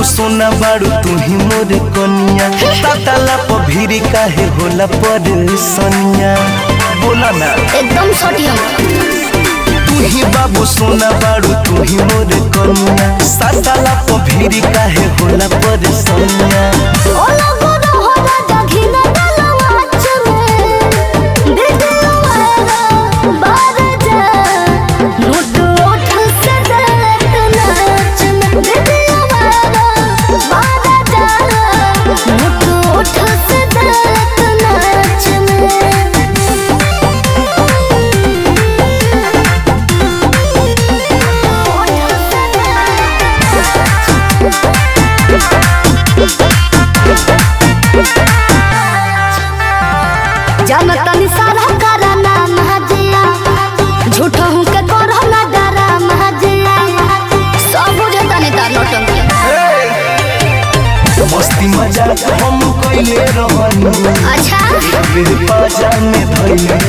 सोना बाड़ू तू ही मोर कनिया ताताला प भीरी काहे होला पर सनिया बोला ना एकदम सटियम तू ही बाबू सोना बाड़ू तू ही मोर कनिया ताताला प भीरी काहे होला पर सनिया ओ लगो रहो राजा घिना डालवा चमे दिलवा बार जा नोट ओठ से दलत नाच में दिलवा बार जा नोट ओठ से दलत नाच जनतन सारा करा नाम हजिया झूठा हूँ के करो ना डरा महजिया सब बुझे तनी तार नौटंकी मस्ती मजाक हम कइले रहनी अच्छा मेरे पाजा में धइले